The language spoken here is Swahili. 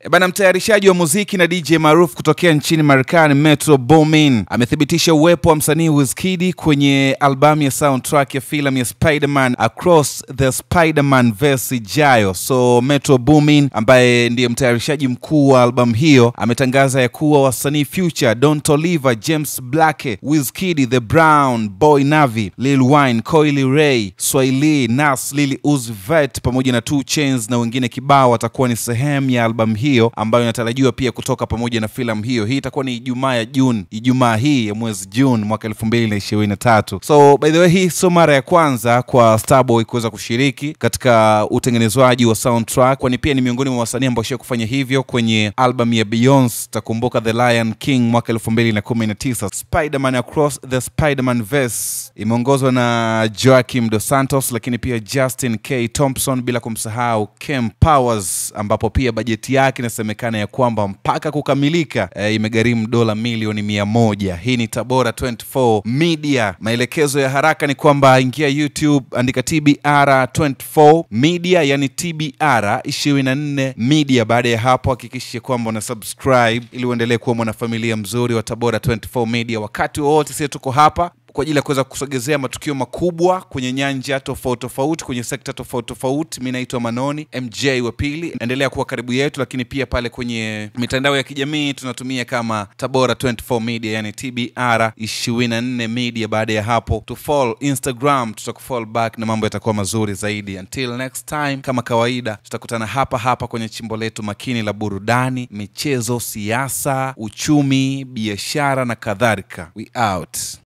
E bana, mtayarishaji wa muziki na DJ maarufu kutokea nchini Marekani Metro Boomin amethibitisha uwepo wa msanii Wizkid kwenye albamu ya soundtrack ya filamu ya Spider-Man Across the Spider-Man Verse ijayo. So Metro Boomin ambaye ndiye mtayarishaji mkuu wa albamu hiyo ametangaza ya kuwa wasanii Future, Don Toliver, James Blake, Wizkid, The Brown Boy, Navi, Lil Wayne, Coily Ray, Swahili, Nas, Lil Uzi Vert pamoja na 2 Chainz na wengine kibao watakuwa ni sehemu ya albamu hiyo ambayo inatarajiwa pia kutoka pamoja na filamu hiyo. Hii itakuwa ni Ijumaa ya Juni, Ijumaa hii ya mwezi Juni mwaka elfu mbili na ishirini na tatu. So by the way, hii sio mara ya kwanza kwa Starboy kuweza kushiriki katika utengenezwaji wa soundtrack, kwani pia ni miongoni mwa wasanii ambao shia kufanya hivyo kwenye albamu ya Beyonce. Takumbuka The Lion King mwaka elfu mbili na kumi na tisa. Spider-Man Across the Spider-Man Verse imeongozwa na Joaquim Dos Santos, lakini pia Justin K Thompson, bila kumsahau Kem Powers, ambapo pia bajeti yake inasemekana ya kwamba mpaka kukamilika e, imegharimu dola milioni mia moja. Hii ni Tabora 24 Media. Maelekezo ya haraka ni kwamba ingia YouTube, andika TBR 24 Media, yani TBR 24 Media. Baada ya hapo hakikisha kwamba una subscribe ili uendelee kuwa mwanafamilia mzuri wa Tabora 24 Media. Wakati wowote sisi tuko hapa kwa ajili ya kuweza kusogezea matukio makubwa kwenye nyanja tofauti tofauti, kwenye sekta tofauti tofauti. Mi naitwa Manoni MJ wa pili, endelea kuwa karibu yetu, lakini pia pale kwenye mitandao ya kijamii tunatumia kama Tabora 24 Media, yani TBR 24 Media. Baada ya hapo tu follow Instagram, tutakufollow back na mambo yatakuwa mazuri zaidi. Until next time, kama kawaida, tutakutana hapa hapa kwenye chimbo letu makini la burudani, michezo, siasa, uchumi, biashara na kadhalika. We out.